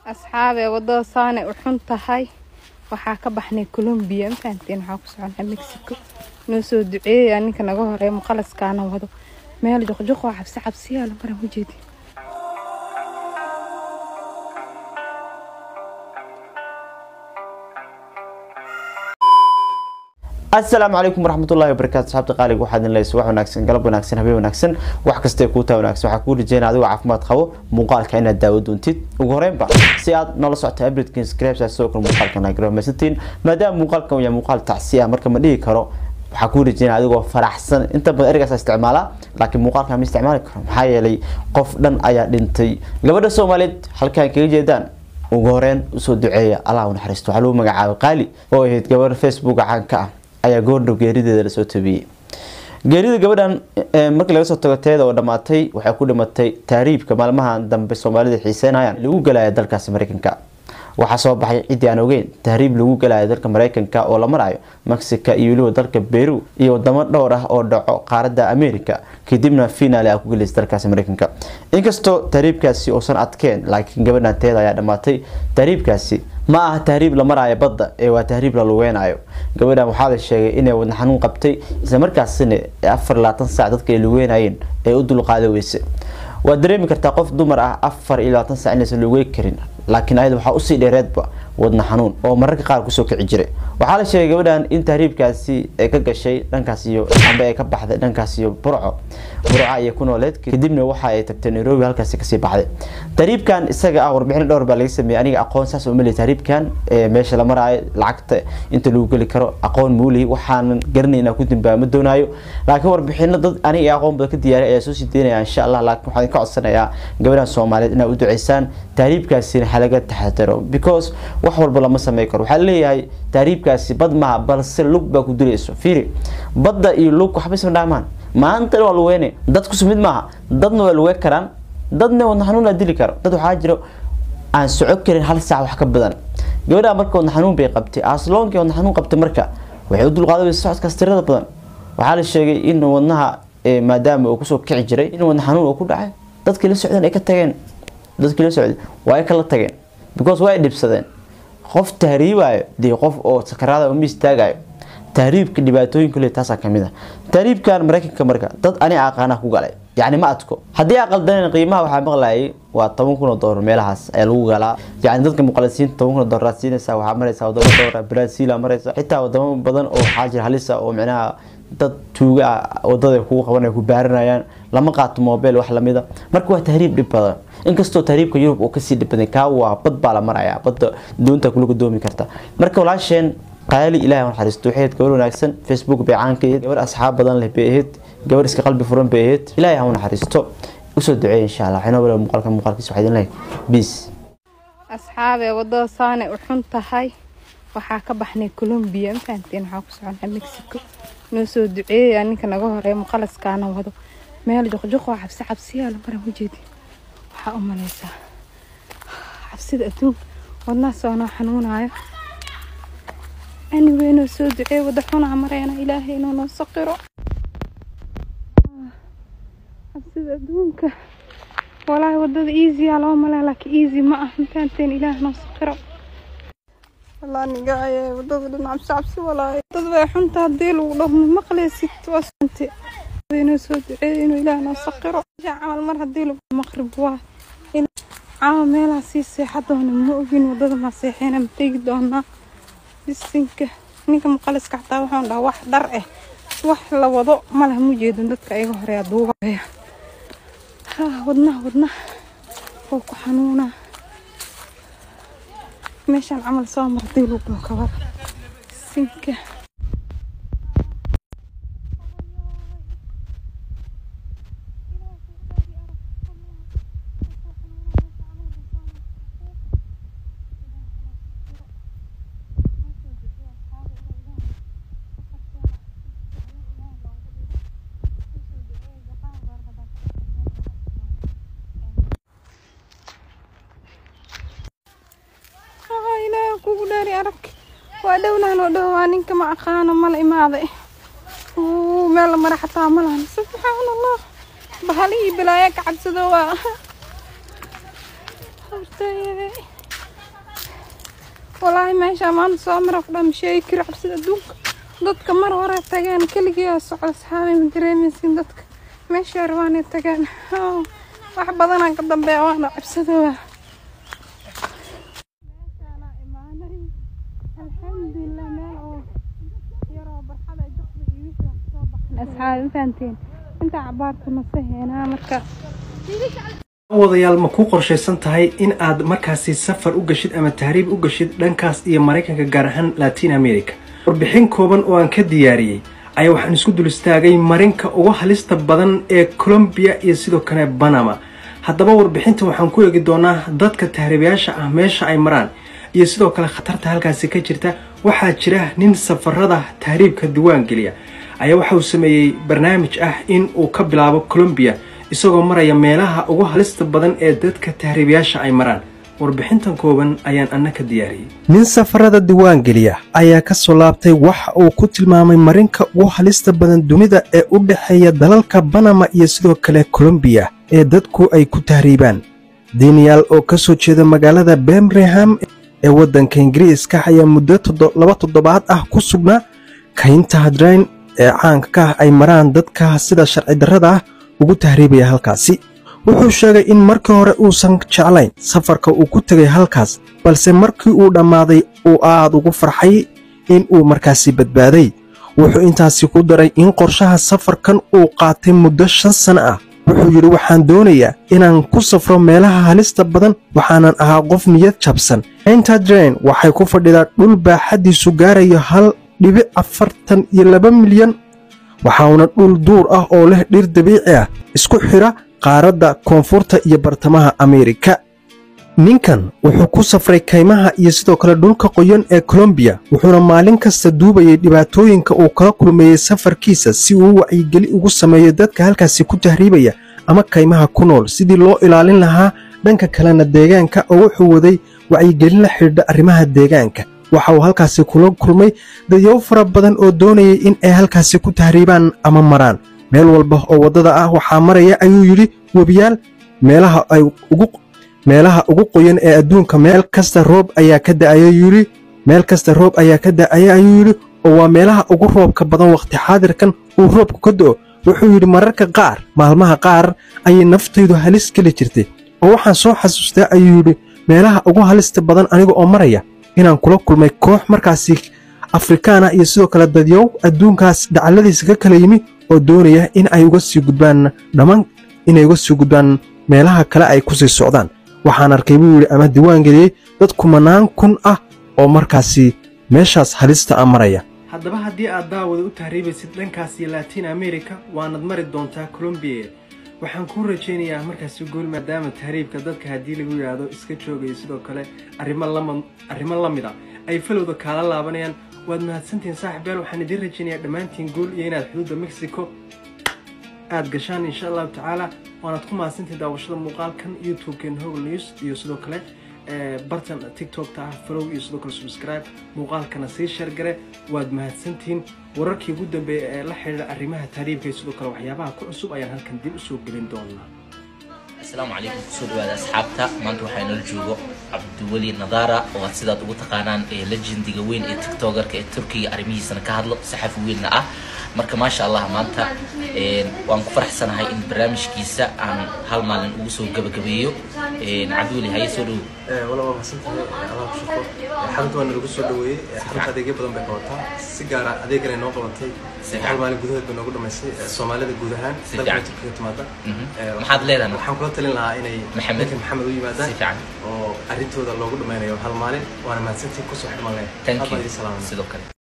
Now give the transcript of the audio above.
asxaabee wadada saanay u xun tahay waxaa ka baxnay colombiya mafahanteen waxaa ku soconaa mexico noo soo duceeyaya ninka naga horeeya muqalaskaana wado meel joqjoq oo cabsi cabsiyaala maran ujeedi asalaamu calaykum waraxmatullahi wabarakaatu saxaabta qaaliga waxaad in leys wax wanaagsan galab wanaagsan habeen wanaagsan wax kastee kuu taa wanaagsan waxaa kuu rajeynaya adigoo caafimaad qabo muuqaalka inaad daawo doontid ugu horeynba si aad noola socota abridkin scripts sidoo kale muuqaalka nagramasatiin maadaama muuqaalkan uu yahay muuqaal tacsi ah marka ma dhihi karo waxaa kuu rajeynaya adigoo faraxsan inta badan ereygaas isticmaala laakiin muuqaalka ma isticmaali karo maxaa yeelay qof dhan ayaa dhintay gabadha soomaaliyeed halkaan kaga jeedaan ugu horeyn usoo duceeya allah u naxariisto waxaa lagu magacaabay qaali oo ahayd gabadha facebook caanka ah ayaa goordhow geerideeda lasoo tabiyey geerida gabadhan markii laga soo tago teeda oo dhammaatay waxay ku dhimatay taariibka maalmahan dambe soomaalida xiiseynayaan lagu galaya dalkaasi mareykanka waxaa soo baxay ciddii aan ogeyn tahriib lagu galayo dalka mareykanka oo la marayo mexica iyo weliba dalka beru iyo wadamo dhowr ah oo dhaco qaaradda america kadibna finaali a ku gelaysa dalkaasi mareykanka inkastoo tahriibkaasi uusan adkeen laakiin gabadhan teeda ayaa dhammaatay tahriibkaasi ma aha tahriib la maraayo badda ee waa tahriib la lugeynayo gabadhan waxaa la sheegay inay wadna xanuun qabtay isla markaasina afar labaatan saac dadka ay lugeynayeen ee u dulqaada weyse waad dareemi kartaa qof dumar ah afar iyo labaatan saac inaysan lugey karin laakiin ayada waxaa usii dheereedba wadna xanuun oo mararka qaar kusoo kici jiray waxaa la sheegay gabadhan in tahriibkaasi ay ka gashay dhankaas iyo amba ay ka baxday dhankaas iyo burco burca iyo ku nooleed kadibna waxa ay tagtay nairobi halkaasi kasii baxday tahriibkan isaga ah warbixin dhowr baa laga sameeyey aniga aqoon saas oo mali tahriibkan meesha la maraayo lacagta inta lagu geli karo aqoon muuli waxaanan garanay inaan ku dambaaba ma doonaayo laakiin warbixino dad aniga aqoon badan ka diyaaray ayaa soo sii deynaya insha allah laakiin waxaan ka codsanayaa gabadhan soomaaliyeed inaad u duceysaan tahriibkaasina halaga taxadaro because wax walba lama samey karo waxaa leeyahay tahriibkaasi bad maha balse lug baa ku dilayso fiiri badda iyo lug waxba isma dhaamaan maanta waa lugeyne dadku sumid maaha dadna waa lugey karaan dadna wadna xanuun dili karo dad waxaa jiro aan soco karin hal saac wax ka badan gabadha marka wadna xanuun bay qabtay asloonkii wadna xanuun qabtay marka waxay u dulqaadaysa socodkaas tirada badan waxaa la sheegay in wadnaha maadaama uu kusoo kici jiray in wadna xanuun uu ku dhacay dadkii la socdeen ay ka tageen dadkii la socday waa ay kala tageen because waa ay dhibsadeen qof tahriibayo dee qof oo sakaraada uma istaagayo tahriibka dhibaatooyinka le taasaa kamid ah tahriibkan mareykanka marka dad ani aqaana ku galay yacni ma adko haddii aqaldaneen qiimaha waxaa maqlayay waa toban kun oo doolar meelahaas ayaa lagu galaa yacni dadka muqalisiinta toban kun oo doolar siinaysa waxaa maraysa wadamo dhowra brazil maraysa xitaa wadamo badan oo waxaa jira halisa oo micnaha dad tuuga ah wadada kugu qabanaya ku baaranayaan lama qaato mobile wax lamida marka waa tahriib dhib badan inkastoo tahriibka yurub uu kasii dhib badan kaa waa bad baa la maraya badda doonta kula gadoomi karta marka walaasheen qaali ilahay naxariisto waxay ahayd gabar wanaagsan facebook bay caan ka ahayd gabar asxaab badan leh bay ahayd gabar iska qalbi furan bay ahayd ilahay ha u naxariisto usoo duceeya insha allah waxay noo bala muuqaalka muuqaalkiisa waxaa idin lehay peace asxaabee wadada saanay u xun tahay waxaa ka baxnay colombiya mafahanteen waxaa ku soconaa mexico noo soo duceeyaya ninka naga horeeya muqalaskaana wado meel joqjoq oo cabsi cabsiyaala maran ujeedi waxaa u maleysaa cabsida adduunka wadnaha soo noo xanuunayo anyway noo soo duceey wada xunaa mareena ilaahay inuu noo saqiro cabsida adduunka walaahi wadada easya loo malea laakiin easy ma ah mafahanteen ilaah noo saqiro walaa niga ayay wadada dhan cabsi cabsi walaahi wadada way xunta haddii lagu dhaho ma maqleysid waa sunte inuu soo duceeyo inuu ilaah noo saqiro camal mar haddii lagu maqrib waa caawa meelaha sii seexa doona ma ogin wadada ma seexeena ma tegi doonaa bisinka ninka muqaliska xataa waxaan dhahaa wax dhar ah wax la wado malaha mu jeedin dadka iga horeeya duubaya wadnaha wadnaha oo ku xanuunaa meeshaan camal soo mardii lagu kabar bisinka kugu dheeri arag waa dhownahan oo dhow waa ninka ma aqaano mala imaaday meel la mara xataa malahan subxaan allah bahalihii bilaaya ka cabsado waa hortayade walaahi meesha maanta soo mara ku dhan sheegi kari cabsida adduunka dadka mar hore tageen keligii oo socda saxaabay ma dareemaysin dadka meesha rabaanay tageen Oh, wax badanaan ka dambeeya waana cabsadooda meeshaana imaanay alxamdulilah meel oo yaroo barxada ay dadka iyo wixii wax soo baxeen asxaabi ma fahanteen intaa cabaarta nase heenaa marka wadayaal ma ku qorshaysan tahay in aad markaasi safar u gashid ama tahriib u gashid dhankaas iyo maraykanka gaar ahaan latin america warbixin kooban oo aan ka diyaariyey ayaa waxaan isku dul istaagay marinka ugu halista badan ee colombia iyo sidoo kale banama haddaba warbixinta waxaan ku eegi doonaa dadka tahriibayaasha ah meesha ay maraan iyo sidoo kale khatarta halkaasi ka jirta waxaa jira nin safarada tahriibka diwaan geliya ayaa waxa uu sameeyey barnaamij ah in uu ka bilaabo colombia isagoo maraya meelaha ugu halista badan ee dadka tahriibayaasha ay maraan warbixintan kooban ayaan anna ka diyaariyey nin safarada diwaangeliya ayaa ka soo laabtay waxa uu ku tilmaamay marinka ugu halista badan dunida ee u dhexeeya dalalka banama iyo sidoo kale colombiya ee dadku ay ku tahriibaan daniel oo ka soo jeeda magaalada birmingham ee waddanka ingiriiska ayaa muddo toddo- laba toddobaad ah ku sugnaa kaynta hadrayn ee caanka ka ah ay maraan dadka sida sharci darrada ah ugu tahriibaya halkaasi wuxuu sheegay in markii hore uusan jeclayn safarka uu ku tegay halkaas balse markii uu dhammaaday uu aad ugu farxay in uu markaasi badbaaday wuxuu intaasi ku daray in qorshaha safarkan uu qaatay muddo shan sano ah wuxuu yidhi waxaan doonayaa inaan ku safro meelaha halista badan waxaanan ahaa qof niyad jabsan entadren waxay ku fadhidaa dhul baaxaddiisu gaarayo hal dhibic afartan iyo laba milyan waxauna dhul duur ah oo leh dhir dabiici ah isku xidha qaaradda koonfurta iyo bartamaha ameerika ninkan wuxuu ku safray kaymaha iyo sidoo kale dhulka qoyan ee colombiya wuxuuna maalin kasta duubayay dhibaatooyinka uu kala kulmeeyey safarkiisa si uu wacyigeli ugu sameeyo dadka halkaasi ku tahriibaya ama kaymaha ku nool sidii loo ilaalin lahaa dhanka kalena deegaanka oo wuxuu waday wacyigelin la xidhiidha arrimaha deegaanka waxa uu halkaasi kula kulmay dadyow fara badan oo doonayay in ay halkaasi ku tahriibaan ama maraan meel walba oo waddada ah waxaa maraya ayuu yidhi webiyaal meelaha ay ugu meelaha ugu qoyan ee adduunka meel kasta roob ayaa ka da'aya yidhi meel kasta roob ayaa ka da'aya ayuu yidhi oo waa meelaha ugu roobka badan wakhti xaadirkan uu roobku ka do'o wuxuu yidhi mararka qaar maalmaha qaar ayay naftaydu halis geli jirtay oo waxaan soo xasuustaa ayuu yidhi meelaha ugu halista badan aniga oo maraya inaan kula kulmay koox markaasi afrikaana iyo sidoo kale dadyow adduunkaas dhacalladiisa ka kala yimi oo doonaya in ay uga sii gudbaan dhammaan inay uga sii gudbaan meelaha kale ay ku sii socdaan waxaan arkay buu yidhi ama diwaan geliyey dad kumanaan kun ah oo markaasi meeshaas halista a maraya haddaba haddii aad daawada u tahriibaysid dhankaas iyo latin america waanad mari doontaa colombiya waxaan kuu rajaynayaa markaasi gool maadaama tahriibka dadka haddii lagu yidhaahdo iska joogayo sidoo kale arrimo lama arrimo la mid a ay falowda kaala laabanayaan waad mahadsantihiin saaxib yaal waxaan idiin rajaynayaa dhammaantiin gool iyo inaad xuduudda mexico aad gashaan insha allahu tacaala waanaad ku mahadsantihiin daawashada muuqaalkan youtube-keen hogl news iyo sidoo kale ee, bartan tiktokta ah follow iyo sidoo kale subscribe muuqaalkana sii shargare waad mahadsantihiin wararkii ugu dambeeya ee la xidhiidha arrimaha tahriibka iyo sidoo kale waxyaabaha ku cusub ayaan halkan dib usoo gelin doonaa asalaamu calaykum kusoo dhawaada asxaabta maanta waxaa inala joogo cabdiweli nadaara oo aad sidaad ugu taqaanaan ee legendiga weyn ee tiktokerka ee turkiga arrimihiisana ka hadlo saxafi weynna ah marka maasha allah maanta een, waan ku faraxsanahay in barnaamijkiisa aan hal maalin ugu soo gabagabeeyo Een, cabdiweli haye soo dhowo wala waa mahadsantahay allah ku shaqo xarunta waa nalagu soo dhaweeyey xarunta adeegyo badan bay qabataa si gaara adeegana noo qabatay hal maalin gudaheed bay noogu dhamaysay soomaalida guud ahaan Si dalka fiican. turkiga timaada Mhm. Eh, maxaad leedahay waxaan kula talin lahaa inay Maxamed. ninka maxamed u yimaadaan Si fiican. oo arrintooda loogu dhammaynayo hal maalin waana mahadsantihiin kusoo xidhmaan leh thank Aad baan you idin salaamay sidoo kale